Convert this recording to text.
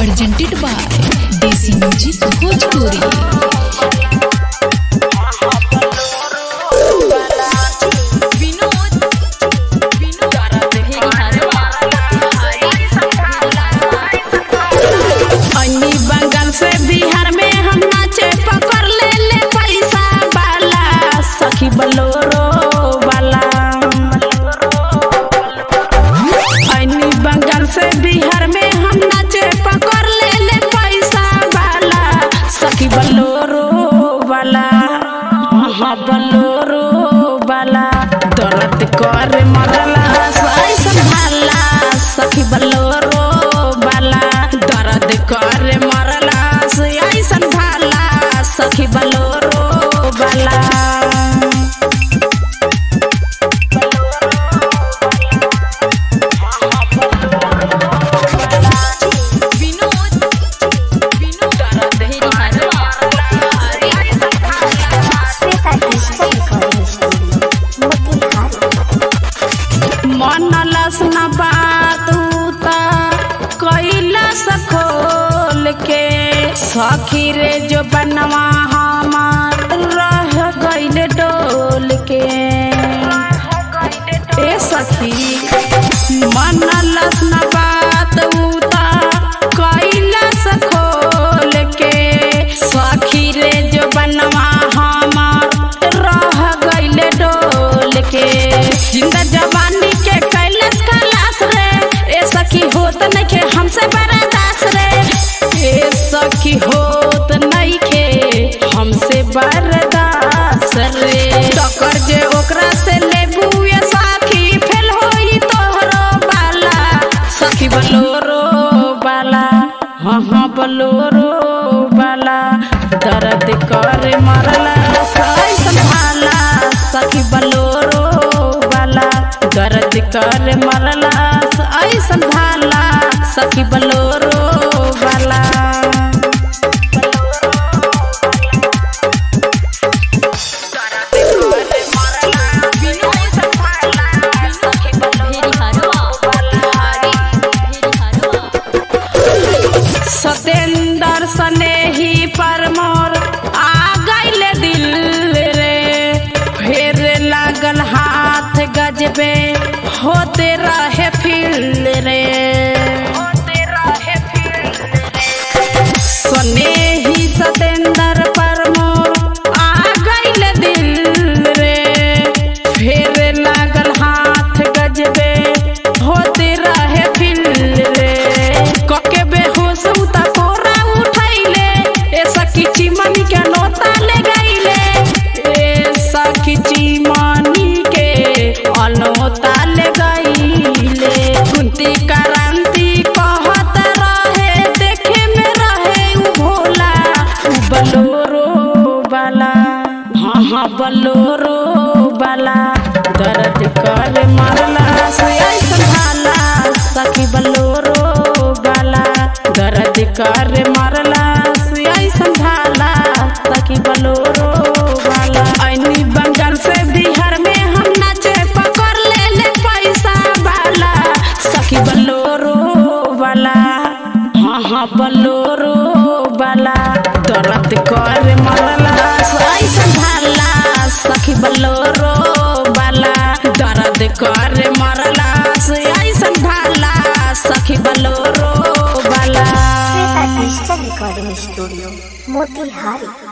presented by Desi Music Bhojpuri. अन्नी बंगाल से बिहार में हम नाचे पकड़ ले ले पैसा वाला सखी बलोरो वाला अन्नी बंगाल से बिहार में हम नाचे पकड़ ले ले पैसा वाला सखी बलोरो वाला हाँ बलोरो वाला दर्द कर मरला सही संभाला सखी बलोरो वाला दर्द कर मरला सही संभाला सखी बलोरो वाला मन लसन बात उता कैला सखोल के सखी रे जो बनवा हमार रह गइल डोल के ए सखी मन लसन बात उता कैला सखोल के सखी रे जो बनवा हमार रह गइल डोल के जिंदा जवानी के कैलाश कलाश रे ए सखी होत नइखे हमसे बर्दाश्त रे ए सखी होत नइखे हमसे बर्दाश्त रे टक्कर जे ओकरा से लेबू ए सखी फेल होई तोहरो बाला सखी बलोरो बाला हाँ हाँ बलोरो बाला दर्द कर मरला सही संभाला सखी बलोरो वाला दर्द कर मरला सही संभाला सखी बलोरो वाला सतेंदर स्नेही पर मोर आ गइल दिल रे फेर लागल हाथ गजबे होते रहे फिल रे स्नेही सतेंदर पर मोर आ गइल दिल रे फेर लागल हाथ गजबे होते रहे फिल रे कके बेहोश उता कोरा उठैले ए सखी चिमनी के नोता ले गइले ए सखी चिमनी के अनोता ले गइले कुंती क्रांति कहत रहे देखे में रहे उ भोला उ बलोरो वाला हाँ हाँ बलोरो वाला दर्द कर मरला से संभाला सखी बलोरो वाला दर्द कर मरला से संभाला सखी बलोरो वाला ऐनी बंगाल से बिहार में हम नाचे पकड़ ले ले पैसा वाला सखी बलोरो वाला हाँ हाँ बलोरो वाला दर्द कर मरला सही संभाला सखी बलोरो वाला दर्द कर मरला सही संभाला सखी बलोरो वाला Shweta digital recording studio Motihari